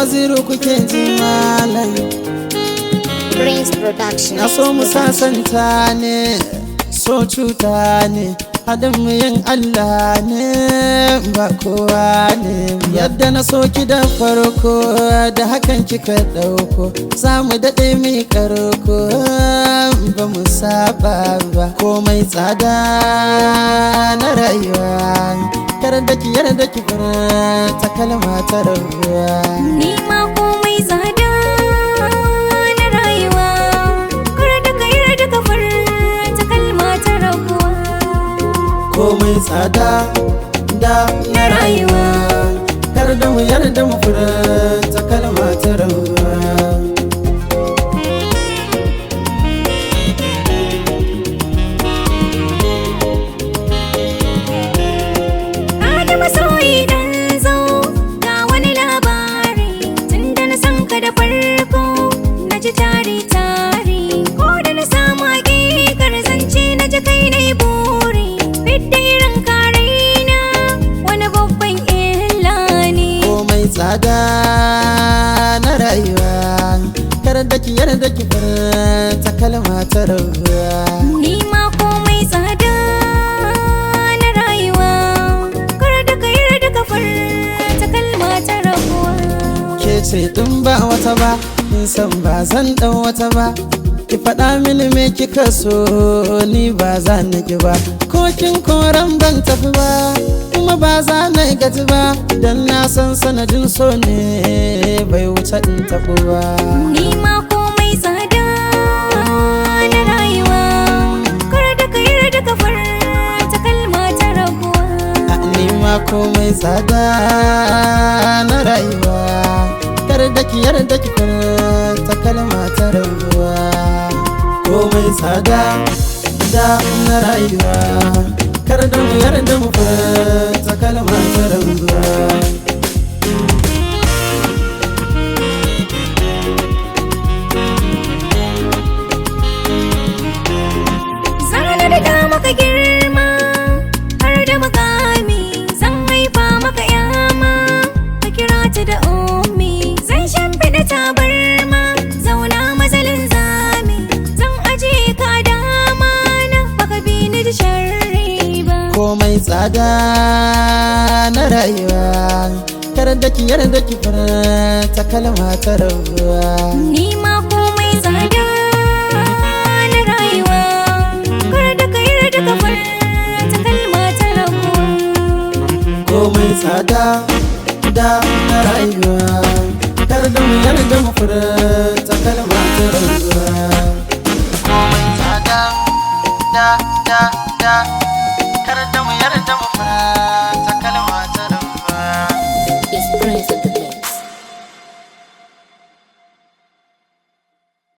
waziru kuke ji malam Prince Production. na so mu sasanta ne so cuta ne haɗin mu yin Allah ne ba kowa ne yadda na so ki da farko da hakan kika ɗauko za mu daɗe mi karko ba mu saba ba komai tsada na rayuwa kar da ki yarda ki ta kalma ta rabuwa Ni ma komai tsada na rayuwa Kar da ka yarda ka furta kalma ta rabuwa komai tsada da na rayuwa kar da mu yarda mu furta kalma ta rabuwa Ada masoyi dan zo ga wani labari Tunda na san ka da farko na ji tari tari Ko da na samu hakikar zance na ji kai na yi buri Fidda irin karaina wani babban illa ne komai tsada na rayuwa kar da ki yarda ki furta kalma ta rabuwa Ni ma komai tsada na rayuwa Kar da ka yarda ka furta kalma ta rabuwa ke ce tun ba wata ba in san ba zan dan wata ba ki faɗa mini me kika so ni ba za na ki ba ko kin koran ban tafi ba kuma ba za na gaji ba dan na san sanadin so ne bai wuce in tafi ba Ni ma komai tsada na rayuwa Kar da ka yarda ka furta kalma ta rabuwa A ni ma komai tsada na rayuwa kar da ki yarda ki ta kalma ta rabuwa komai tsada da na rayuwa kar da mu yarda mu ta kalma ta rabuwa Zana da da maka girma har da makami Zan haifa maka yama ka kira ta da ummi Zan shimfiɗa tabarma zauna mazalin zami Zan ajiye ka dama na baka bi ni da sharri ba komai tsada na rayuwa kar da ki yarda ki ta kalma ta rabuwa Ni ma komai tsada na rayuwa Kar da ka yarda ka furta kalma ta rabuwa komai tsada da na rayuwa kar da mu yarda mu furta kalma ta rayuwa komai tsada da da da kar da mu yarda mu